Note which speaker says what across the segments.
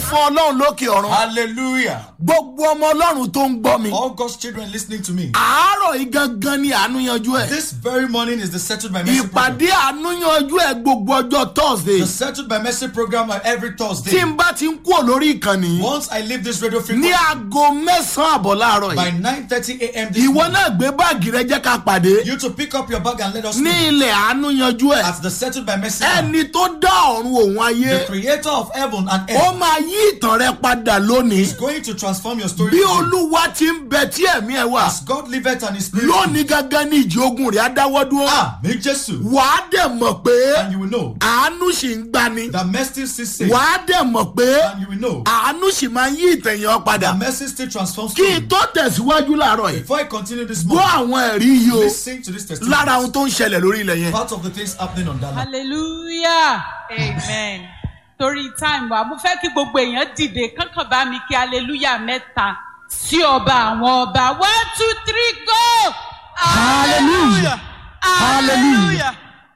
Speaker 1: fún ọlọ́run lókè ọ̀run
Speaker 2: Hallelujah.
Speaker 1: gbogbo ọmọ ọlọ́run tó ń gbọ́ mi
Speaker 2: All God's children listening to me.
Speaker 1: àárọ̀ yìí gangan ni àánú yanjú ẹ̀
Speaker 2: This very morning is the Settled by Mercy program.
Speaker 1: ìpàdé àánú yanjú ẹ̀ gbogbo ọjọ́ thursday
Speaker 2: The Settled by Mercy program are every
Speaker 1: tí
Speaker 2: Thursday.
Speaker 1: n bá ti ń kúrò lórí ìkànnì
Speaker 2: Once I leave this radio
Speaker 1: ní
Speaker 2: frequency
Speaker 1: aago mẹ́sàn-án àbọ̀ láàárọ̀
Speaker 2: by
Speaker 1: yìí
Speaker 2: 9:30 a.m. this
Speaker 1: ìwọ
Speaker 2: morning,
Speaker 1: náà gbé báàgì rẹ jẹ́ ká pàdé
Speaker 2: you to pick up your bag and let us
Speaker 1: ní
Speaker 2: know
Speaker 1: ilẹ̀ àánú yanjú ẹ̀
Speaker 2: at the Settled by Mercy. program.
Speaker 1: ẹni tó dá ọ̀run òun ayé
Speaker 2: The Creator of heaven and
Speaker 1: ó
Speaker 2: earth
Speaker 1: máa yí ìtàn rẹ padà lónìí
Speaker 2: is going to transform your story.
Speaker 1: bí
Speaker 2: today.
Speaker 1: olúwa ti ń bẹ tí ẹ̀mí ẹ̀ wà
Speaker 2: As God liveth and His Spirit.
Speaker 1: lónìí gangan ní ìjì ogun rẹ̀ á dáwọ́ dúró
Speaker 2: Ah, me Jesus.
Speaker 1: wàá dẹ̀ mọ̀ pé
Speaker 2: And you will know
Speaker 1: àánú sì ń gbani
Speaker 2: that mercy still saves.
Speaker 1: wàá dẹ̀ mọ̀ pé
Speaker 2: And you will know
Speaker 1: àánú sì máa ń yí ìtẹ̀yàn padà
Speaker 2: that mercy still transforms.
Speaker 1: kí
Speaker 2: story.
Speaker 1: n tó tẹ̀síwájú láàárọ̀ yìí
Speaker 2: Before I continue this
Speaker 1: gbọ́
Speaker 2: morning,
Speaker 1: àwọn ẹ̀rí yìí o
Speaker 2: listen to this testimony.
Speaker 1: lára ohun tó ń ṣẹlẹ̀ lórí ilẹ̀ yẹn
Speaker 2: Part of the things happening on that land.
Speaker 3: hallelujah amen torí time wa mo fẹ́ kí gbogbo èèyàn dìde kankan bá mi kí hallelujah mẹ́ta sí ọba àwọn ọba one two three go
Speaker 1: Hallelujah. Hallelujah.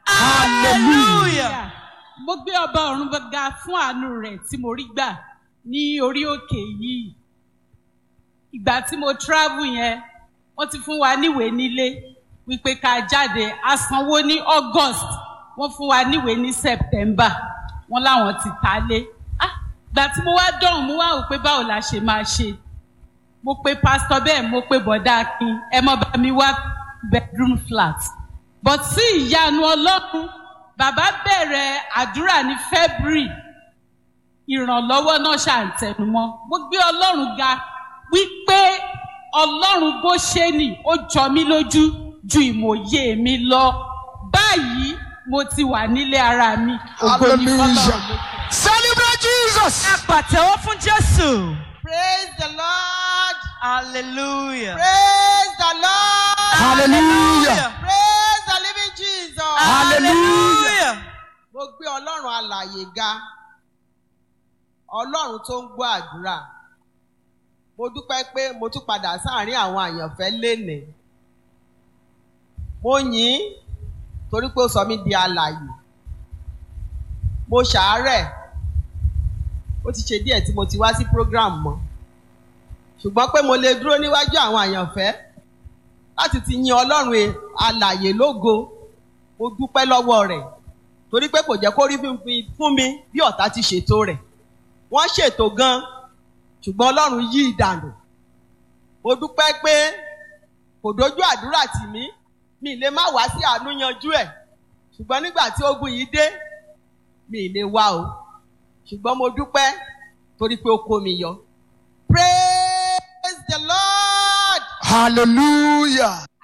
Speaker 3: hallelujah mo gbé ọba ọ̀run ga fún àánú rẹ̀ tí mo rí gbà ní orí òkè yìí ìgbà tí mo travel yẹn wọ́n ti fún wa níwèé nílé wípé ká jáde a sanwó ní august wọ́n fún wa níwèé ní september wọ́n láwọn ti ta lé ah ìgbà tí mo wá dọ̀hún mo wá wò pé báwo la ṣe máa ṣe mo pe pastor bẹ́ẹ̀ mo pe bọ̀dá akin ẹ mọ́ bá mi wá bedroom flat but sí ìyanu ọlọ́run bàbá bẹ̀rẹ̀ àdúrà ní february ìrànlọ́wọ́ náà ṣàǹtẹnumọ́ mo gbé ọlọ́run ga wípé ọlọ́run bó ṣe nì ó jọ mí lójú ju ìmòye mi lọ báyìí mo ti wà nílé ara mi ògo ni fọlọ́run lókè.
Speaker 1: celebrate jesus.
Speaker 4: ẹ pàtẹ́wọ́ fún jésù.
Speaker 5: Praise the Lord.
Speaker 4: hallelujah.
Speaker 5: Praise the Lord.
Speaker 1: hallelujah
Speaker 5: Praise the living Jesus.
Speaker 4: hallelujah.
Speaker 5: Mo gbé Ọlọ́run alàyè ga. Ọlọ́run tó ń gbọ́ àdúrà. Mo dúpẹ́ pé mo tún padà sáàárín àwọn àyànfẹ́ lénìí. Mo yìn ín torí pé ó sọ mí di alàyè. Mo ṣàárẹ̀. Ó ti ṣe díẹ̀ tí mo ti wá sí program mọ́. Ṣùgbọ́n pé mo lè dúró níwájú àwọn àyànfẹ́ láti ti yin Ọlọ́run e- alàyè lógo. Mo dúpẹ́ lọ́wọ́ rẹ̀ torí pé kò jẹ́ kó rí fún mi- fún mi bí ọ̀tá ti ṣètò rẹ̀. Wọ́n ṣètò gan-an ṣùgbọ́n Ọlọ́run yí ìdànù. Mo dúpẹ́ pé kò dojú àdúrà tì mí mi lè má wá sí àánú yanjú ẹ̀ ṣùgbọ́n nígbà tí ogun yìí dé mi lè wá o ṣùgbọ́n mo dúpẹ́ torí pé ó kó mi yọ. Praise the Lord.
Speaker 1: hallelujah.